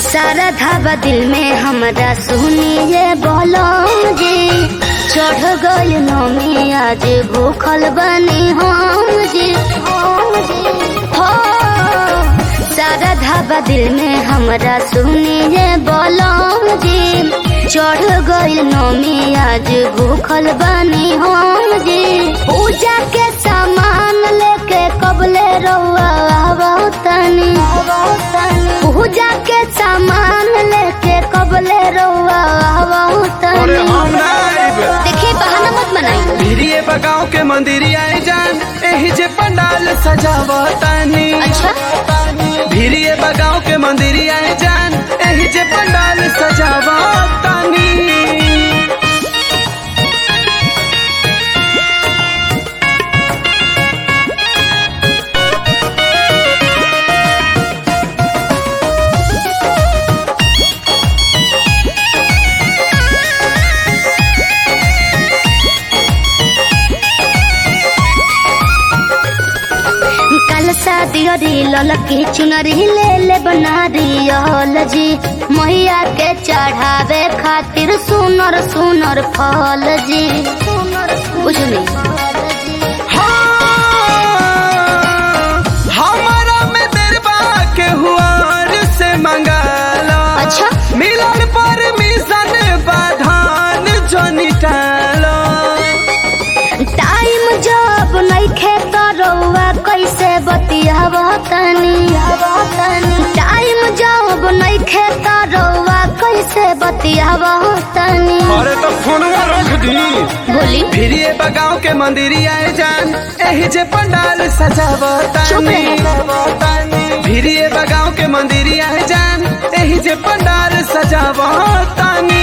सारा धाबा दिल में हमरा सुनिए बोलो जी चढ़ गई नमी आज भूखल बनी हम जी हम जी हो सारा धाबा दिल में हमरा सुनिए बोलो जी चढ़ गई नमी आज भूखल बनी हम जी पूजा के सामान लेके कबले रउआ आवतनी पूजा के सामान लेके कबले रउआ अरे आवतनी हम ना आइब देखिए बहाना मत बनाई भिरिये बगाव के मंदिरिया जान एही जे पंडाल सजावतानी अच्छा भिरिये बगाव के मंदिरिया जान एही जे पंडाल सजावतानी कल शादी अरी ललकी चुनरी ले ले बना रियल जी मैया के चढ़ावे खातिर सुनर सुनर फल जी कुछ नहीं हाँ, हमारा में देरबा के हुआर से मंगाला अच्छा मिलन पर मिशन बाधान जोनी टाला टाइम जब नहीं खेत रउआ कैसे बतियाब तनी टाइम जब नहीं खेत रउआ कैसे बतियाब तनी अरे तो फोनवा रख दी बोली फिरिए बगाव के मंदिरिया जान एही जे पंडाल चुप सजावतानी रहे। फिरिए बगाव के मंदिरिया जान एही जे पंडाल सजावतानी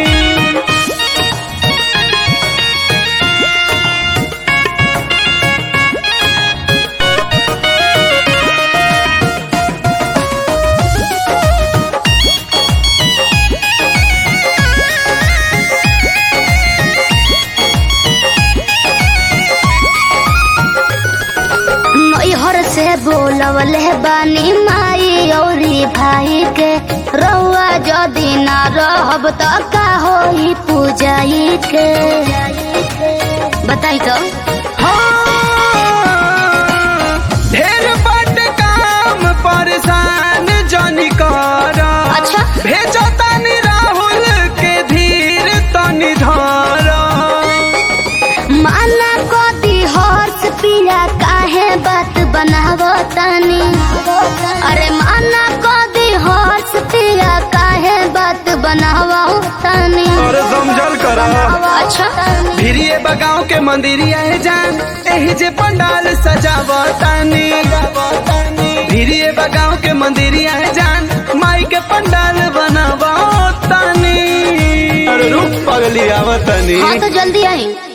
नैहर से बोलवले बानी माई औरी भाई के रउआ जदि ना रहब त का होई पूजाई के बताई तो ढेर बट काम परेशान जनी कर अच्छा। भेजो तनी राहुल के धीर तनी धर माना कदी हर्ष पिया काहे बात बनाव तनी अरे माना कदी हर्ष पिया काहे बात बनाव तनी अरे समझल करा अच्छा भिरिए बगाव के मंदिरिया जान एही जे पंडाल सजावतानी भिरिए बगाव के मंदिरिया जान माई के पंडाल बनावतानी अरे रूप पगली आवतानी हाँ तो जल्दी आई